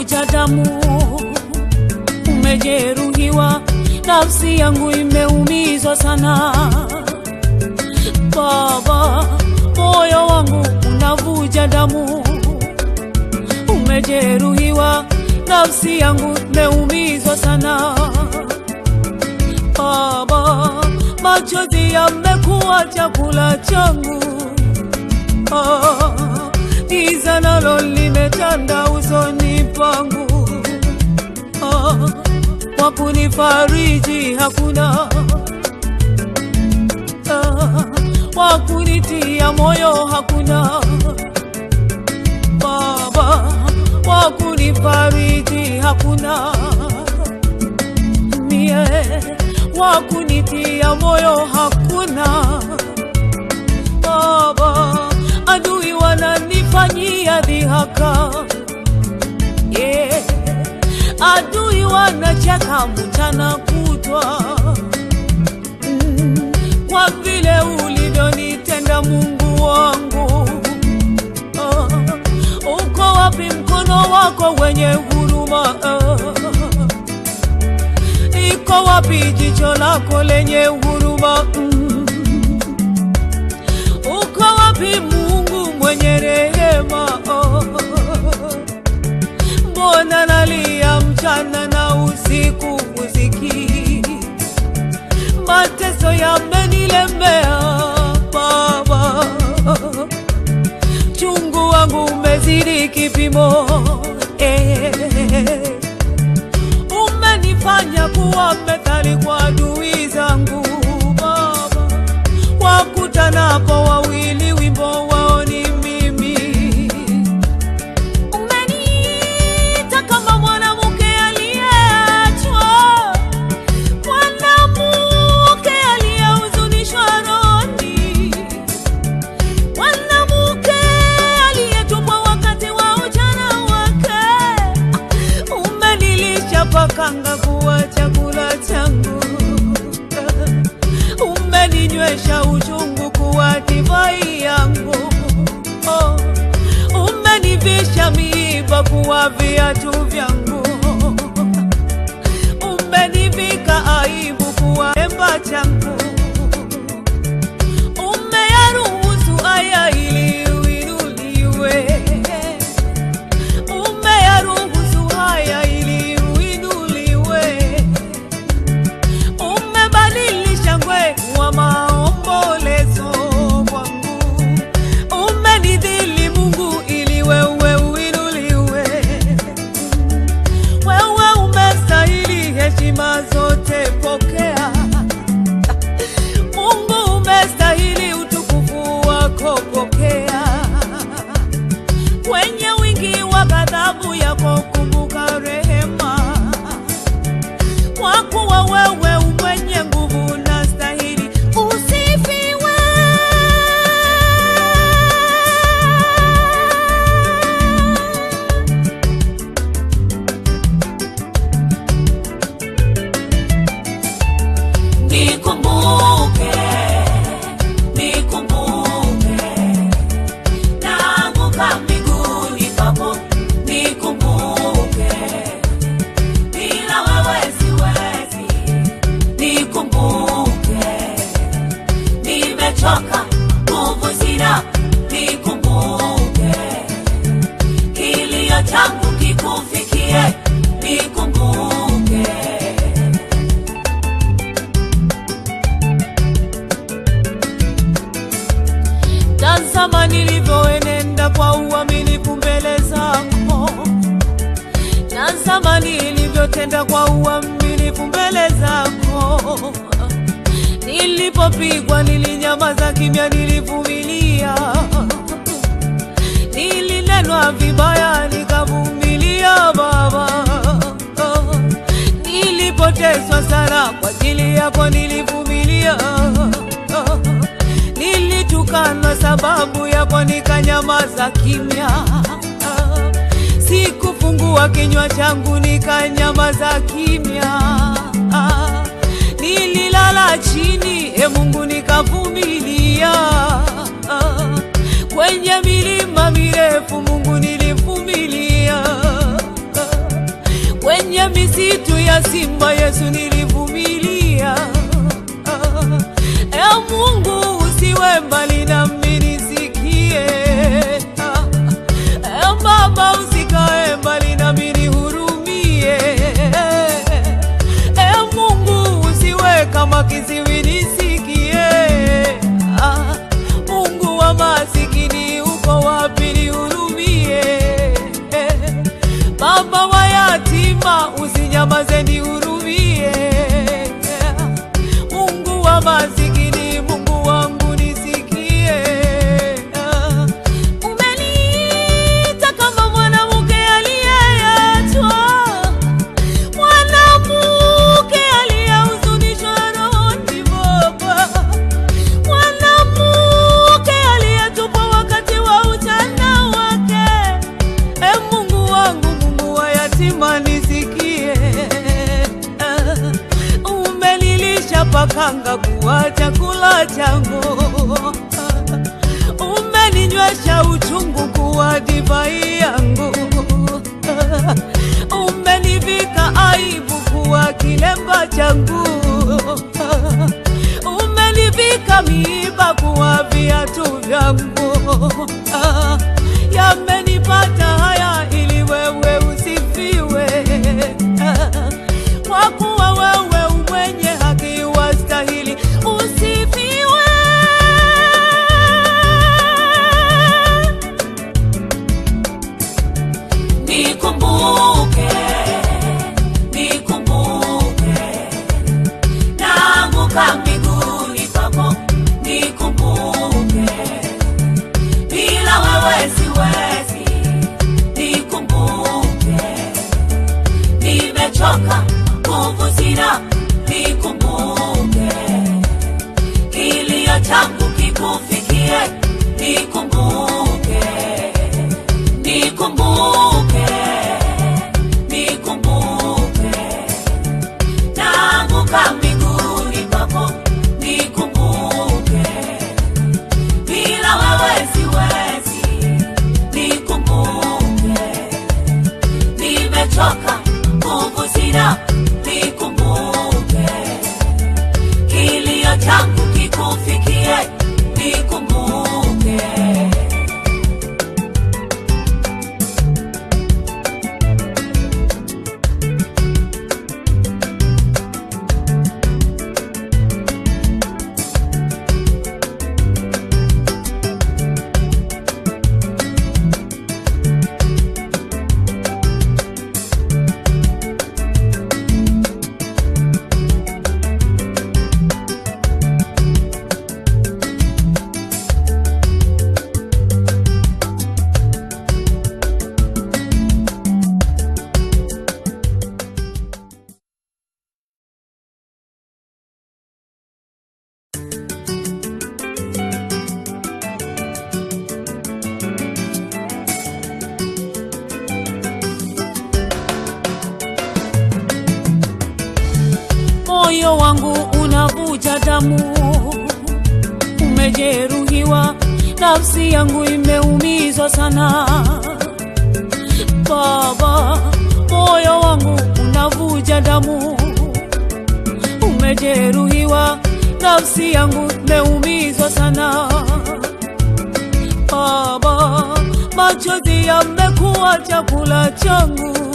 unavuja damu, umejeruhiwa, nafsi yangu imeumizwa sana. Baba, moyo wangu unavuja damu, umejeruhiwa, nafsi yangu imeumizwa sana. Baba, machozi yamekuwa chakula changu. Ah, giza nalo limetanda usoni pangu. Ah, wa kunifariji hakuna, ah, wa kunitia moyo hakuna. Baba, wa kunifariji hakuna, mie wa kunitia moyo hakuna. Baba, adui wananifanyia dhihaka, yeah. Adui wanacheka mchana kutwa mm. Kwa vile ulivyonitenda Mungu wangu ah. Uko wapi mkono wako wenye huruma ah. Iko wapi jicho lako lenye huruma mm. Uko wapi Mungu mwenye rehema? Oh, Mbona nalia mchana na usiku usikii? Mateso yamenilemea Baba, chungu wangu umezidi kipimo eh. Umenifanya kuwa methali kwa adui zangu Baba, wakutanapo wawili wimbo wao ni mimi. Umeniita kama mwanamke aliyeachwa, mwanamke aliyehuzunishwa rohoni, mwanamke aliyetupwa wakati wa ujana wake. Umenilisha pakanga kuwa chakula changu, umeninywesha uchungu kuwa divai yangu. Oh, umenivisha miiba kuwa viatu vyangu, umenivika aibu kuwa emba changu, umeyaruhusu haya ili uinuliwe umeyaruhusu haya ili uinuliwe, umebadilisha ngwe wa maombolezo kwangu, umenidhili Mungu ili wewe uinuliwe. Wewe umestahili heshima zote, pokea. Mungu umestahili utukufu wako, pokea kwenye wingi wa ghadhabu yako kumbuka rehema, kwa kuwa wewe umwenye nguvu na stahili usifiwe. Nikumbuke, nikumbuke naanguka miguuni pako, nikumbuke, bila wewe siwezi, nikumbuke, nimechoka, nguvu sina, nikumbuke, kilio changu kikufikie, nikumbuke. Tazama nilivyoenenda kwa uaminifu mbele zako, tazama nilivyotenda kwa uaminifu mbele zako. Nilipopigwa nilinyamaza kimya, nilivumilia. Nilinenwa vibaya nikavumilia, Baba. Nilipoteswa sana kwa ajili yako nilivumilia. Nilitukanwa sababu yako nikanyamaza kimya. Sikufungua kinywa changu nikanyamaza kimya. Nililala chini, e Mungu, nikavumilia. Kwenye milima mirefu, Mungu, nilivumilia. kwenye misitu ya simba Yesu nilivumilia. E Mungu usiwe mbali nami nisikie. E Baba usikae mbali nami nihurumie. E Mungu usiwe kama kiziwi nisikie. Ah, Mungu wa masikini uko wapi nihurumie. Baba wa yatima usinyamaze nihurumie. Mungu wa masikini, Mungu wangu nisikie. Umeniita kama mwanamke aliyeachwa, mwanamke aliyehuzunishwa rohoni, Baba, mwanamke aliyetupwa wakati wa ujana wake. E Mungu wangu, Mungu wa yatima nisikie. Ah, Umenilisha pakanga kuwa chakula changu, umeninywesha uchungu kuwa divai yangu, umenivika aibu kuwa kilemba changu, umenivika miiba kuwa viatu vyangu. Yamenipata haya ili wewe usifiwe, kwa kuwa wewe umwenye haki wastahili usifiwe. Nikumbuke, nikumbuke, naanguka miguuni pako, nikumbuke, bila wewe siwezi, nikumbuke, nimechoka, nguvu sina, nikumbuke, kilio changu kikufikie, nikumbuke nikumbuke, nikumbuke, naanguka miguuni pako, nikumbuke, bila wewe siwezi, nikumbuke, nimechoka, nguvu sina, nikumbuke, kilio changu kikufikie, nikumbuke. moyo wangu unavuja damu, umejeruhiwa, nafsi yangu imeumizwa sana. Baba, moyo wangu unavuja damu, umejeruhiwa, nafsi yangu imeumizwa sana. Baba, machozi yamekuwa chakula changu